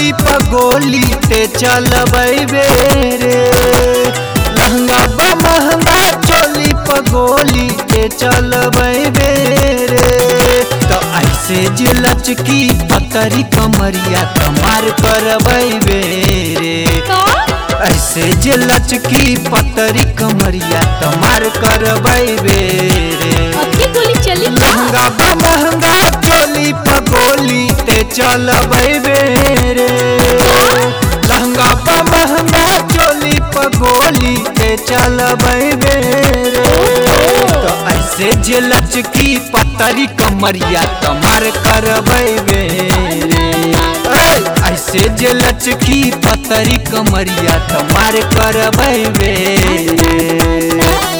चोली पगोली ते चलबे रे लहंगा बा महंगा चोली पगोली ते चलबे रे तो ऐसे जे लचकी पतरी कमरिया कमार करबे रे का ऐसे जे लचकी पतरी कमरिया कमार करबे रे अब ये गोली चली का लहंगा बा महंगा चोली पगोली ते चलबे रे लहंगा बा महंगा चोली पगोली ते चलबे रे तो ऐसे जे लचकी पतरी कमरिया कमर करबे रे ऐ, ऐसे जे लचकी पतरी कमरिया कमर करबे रे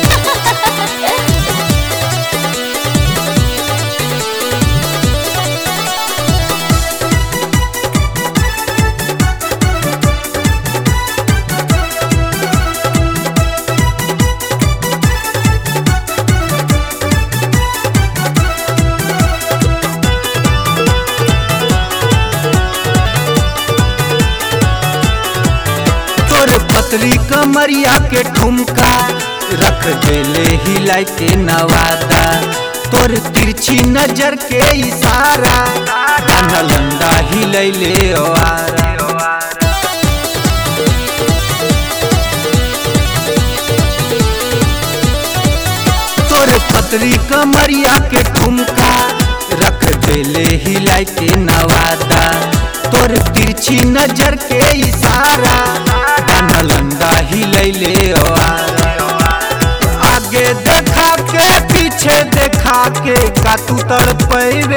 तोर पतरी कमरिया के ठुमका रख देले हिलाई के नवादा तोर तिरछी नजर के इशारा कान्हा लंडा हिलैले ओआरा तोर पतरी कमरिया के ठुमका रख देले हिलाई के नवादा तोर तिरछी नजर के इशारा कान्हा लंडा हिलैले ओआरा आगे देखा के पीछे देखा के का तू तड़पैबे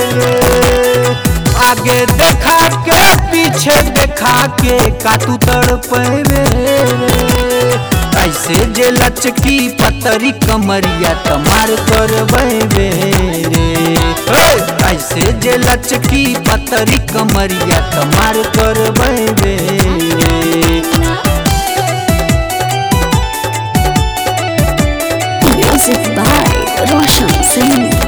आगे देखा के पीछे देखा के का तू तड़पैबे ऐसे जे लचकी पतरी कमरिया तमार करबे रे ऐ, ऐसे जे लचकी पतरी कमरिया तमार करबे रे Music by Roshan Singh.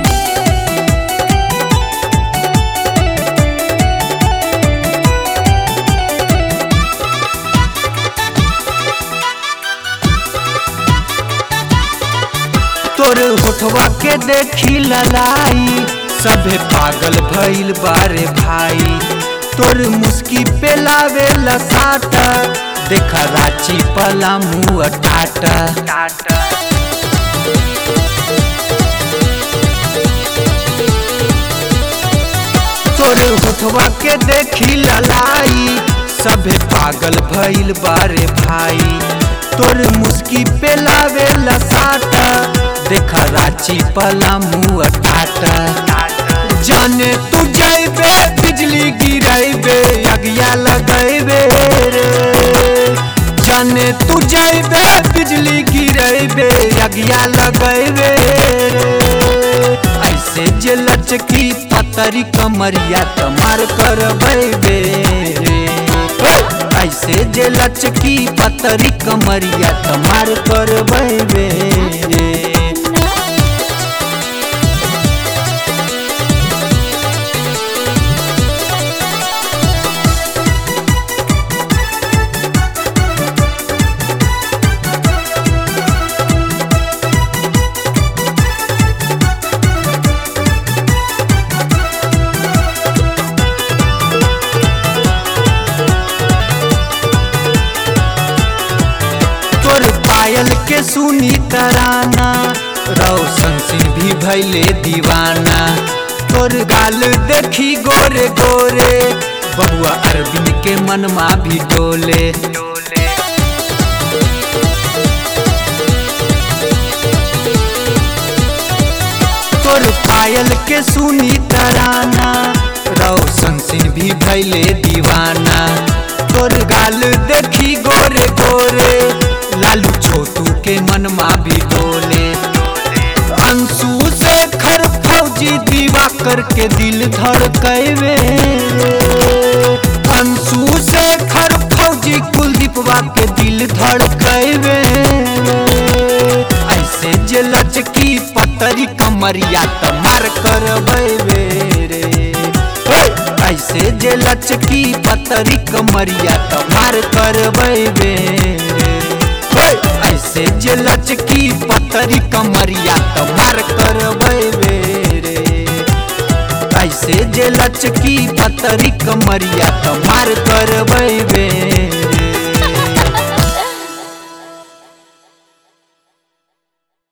तोर होठवा के देखी ललाई सभे पागल भइल बारे भाई तोर मुस्की पे लावे लसाटा देखा रांची पला मुँह टाटा टाटा तोर होठवा के देखी ललाई सभे पागल भइल बारे भाई तोर मुस्की पे लावे लसाटा देखा रांची पला मुँह टाटा जाने तू जाइबे बिजली गिराइबे अगिया लगैबे रे जाने तू जाइबे बिजली गिराइबे अगिया लगैबे रे ऐसे जे लचकी पतरी कमरिया कमर करबे रे ऐसे जे लचकी पतरी कमरिया कमर करबे रे तोर पायल के सुनी तराना रौशन सिंह भी भैले दीवाना तोर गाल देखी गोरे गोरे बबुआ अरविंद के मनमा भी डोले तोर पायल के सुनी तराना रौशन सिंह भी भैले दीवाना तोर गाल देखी गोरे गोरे लालू छोटू के मनमा भी डोले अंशु से खर फौजी दीवा करके दिल धड़कैबे अंशु से खर फौजी कुलदीपवा के दिल धड़कैबे ऐसे जे लचकी पतरी कमरिया तमार करबे रे ऐसे जे जे लचकी पतरी कमरिया त मार करबै बेरे ऐसे जे लचकी पतरी कमरिया त मार करबै बेरे ऐसे जे लचकी पतरी कमरिया त मार करबै बेरे